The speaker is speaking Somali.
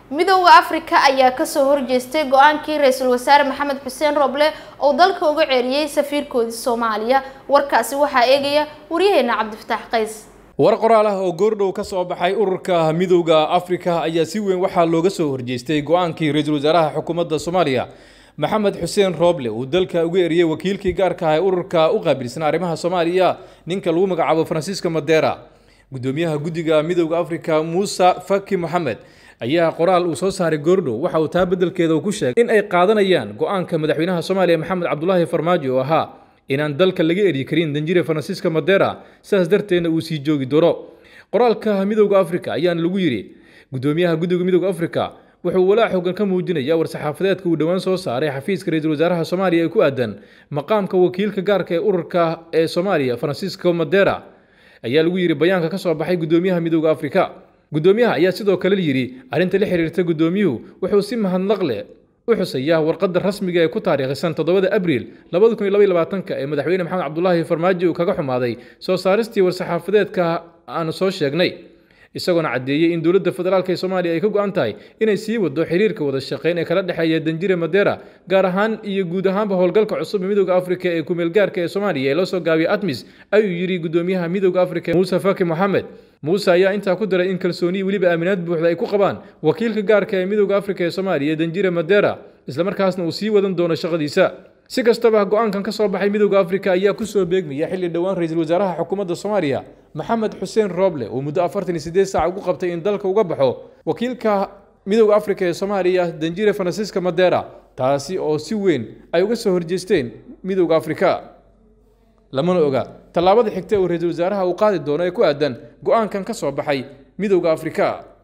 midooda afrika ayaa kasoo horjeestay go-aankii ra-iisul wasaare maxamed xuseen roble oo dalka uga ceeriyey safiirkoodii soomaaliya warkaasi waxaa eegaya waryaheena cabdifataax qays war qoraal ah oo goordhow ka soo baxay ururka midowda afrika ayaa si weyn waxaa looga soo horjeestay go-aankii ra-iisul wasaaraha xukuumadda soomaaliya maxamed xuseen rooble uu dalka uga eriyey wakiilkii gaarka ah ee ururka u qaabilsan arrimaha soomaaliya ninka lagu magacaabo francisco madera gudoomiyaha guddiga midowda afrika muuse faki moxamed ayaa qoraal uu soo saaray goordhow waxa uu taa beddelkeeda uu ku sheegay in ay qaadanayaan go-aanka madaxweynaha soomaaliya maxamed cabdulaahi farmaajo oo ahaa inaan dalka laga eryi karin danjire francisco madera sidaas darteedna uu sii joogi doono qoraalka midowda afrika ayaana lagu yidhi gudoomiyaha guddiga midowda afrika wuxuu walaac xoogan ka muujinaya war-saxaafadeedka uu dhowaan soo saaray xafiiska ra-iisul wasaaraha soomaaliya ee ku aadan maqaamka wakiilka gaarka ee ururka ee soomaaliya francisco madera ayaa lagu yidhi bayaanka ka soo baxay gudoomiyaha midowda afrika gudoomiyaha ayaa sidoo kale yidhi arrinta la xiriirta gudoomiyuhu wuxuu si mahadnaq leh u xusayaa warqadda rasmiga ee ku taariikhisan toddobada abriil labada kun iyo laba iyo labaatanka ee madaxweyne maxamed cabdulaahi farmaajo uu kaga xumaaday soo saaristii war-saxaafadeedka aanu soo sheegnay isagoona caddeeyey in dowladda federaalk ee soomaaliya ay ka go-an tahay inay sii wado xiriirka wada shaqeyn ee kala dhexeeya danjire madera gaar ahaan iyo guud ahaanba howlgalka cusub ee midowda afrika ee kumeelgaarka ee soomaaliya ee loo soo gaabiyay atmis ayuu yidhi gudoomiyaha midowda afrika muuse faki moxamed muuse ayaa intaa ku daray in kalsooniyi weliba aaminaad buuxda ay ku qabaan wakiilka gaarka ee midowda afrika ee soomaaliya danjire madera islamarkaasna uu sii wadan doono shaqadiisa si kastaba go-aankan ka soo baxay midowda afrika ayaa kusoo beegmaya xilli dhowaan ra-iisul wasaaraha xukuumadda soomaaliya maxamed xuseen rooble uu muddo afartan iyo siddeed saac ugu qabtay in dalka uga baxo wakiilka midowda afrika ee soomaaliya danjire francisco madera taasi oo si weyn ay uga soo horjeesteen midowda afrika lamana oga tallaabada xigta uu ra-iisul wasaaraha uu qaadi doono ee ku aadan go-aankan ka soo baxay midowda afrika